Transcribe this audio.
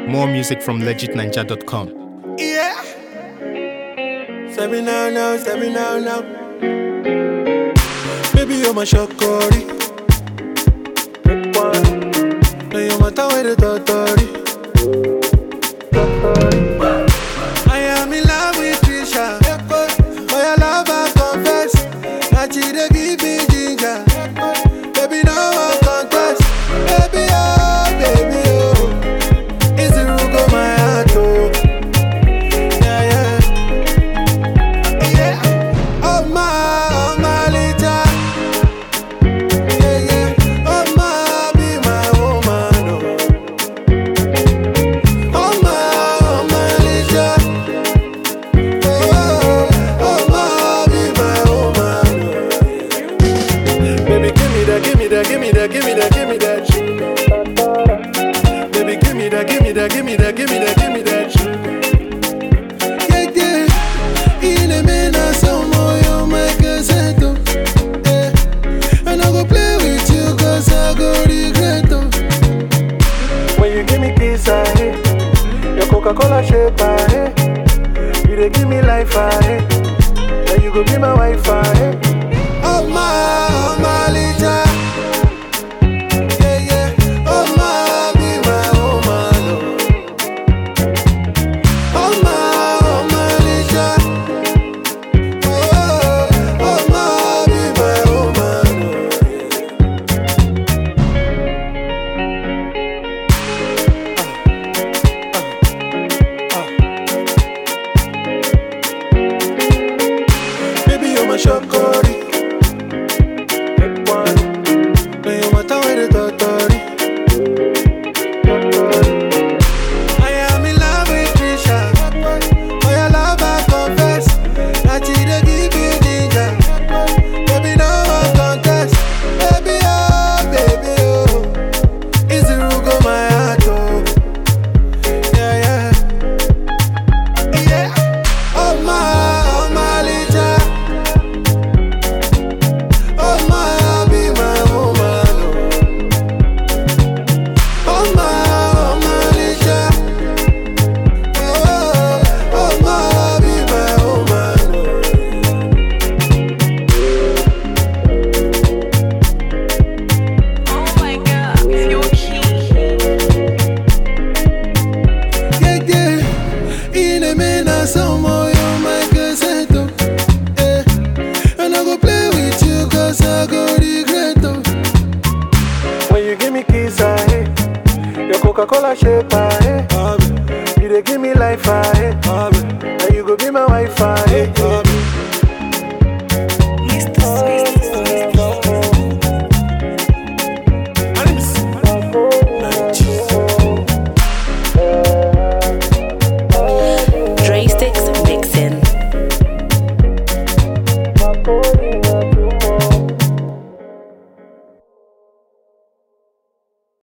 More music from legitninja.com. Yeah. Say me now, now, say me now, now. Baby, you're my shorty. Now you're my tower, the totori. I am in love with Trisha. For your love, I confess. That she dey give me ginger. Baby, no one contest. Baby, oh, baby, oh. It's the root of my heart, oh. Yeah, yeah. Yeah. Oh, my, oh, my little. Yeah, yeah. Oh, my, be my woman, oh. Oh, my, oh, my little. Oh, oh, my, be my woman, oh. Baby, give me that, give me that, give me that, give me that, give me that. Baby, give me that, give me that, give me that, give me that, give me that. Yeah, yeah. In a minute, some more, you make a settle. Yeah. And I go play with you, cause I go regret. oh. When you give me kiss, I hate. Your Coca Cola shape, I hate. You dey give me life, I hate. Now you go be my wife, I hate. Oh, my, oh, my, Lita. Yeah, yeah. Oh, my, be my woman, oh. Oh, my, oh, my, Lita. Oh, oh, my, be my woman, oh. Baby, you're my shorty. Now you're my tower, the totori. I am in love with Trisha. For your love, I confess. That she dey give me ginger. Baby, no one contest. Baby, oh, baby, oh. It's the root of my heart, oh. Yeah, yeah. Yeah. Oh, my, oh, my, Lita. Oh, my, be my woman, oh. Oh, my, oh, my, Lita. Oh, oh, my, be my woman, Oh my god, you're cute. yeah, yeah. In a minute, some more, you make a settle. Yeah. And I go play with you, cause I go regret, oh. When you give me kiss, I hate. Your Coca-Cola shape, I hate. You dey give me life, I hate. Now you go be my wife, I hate.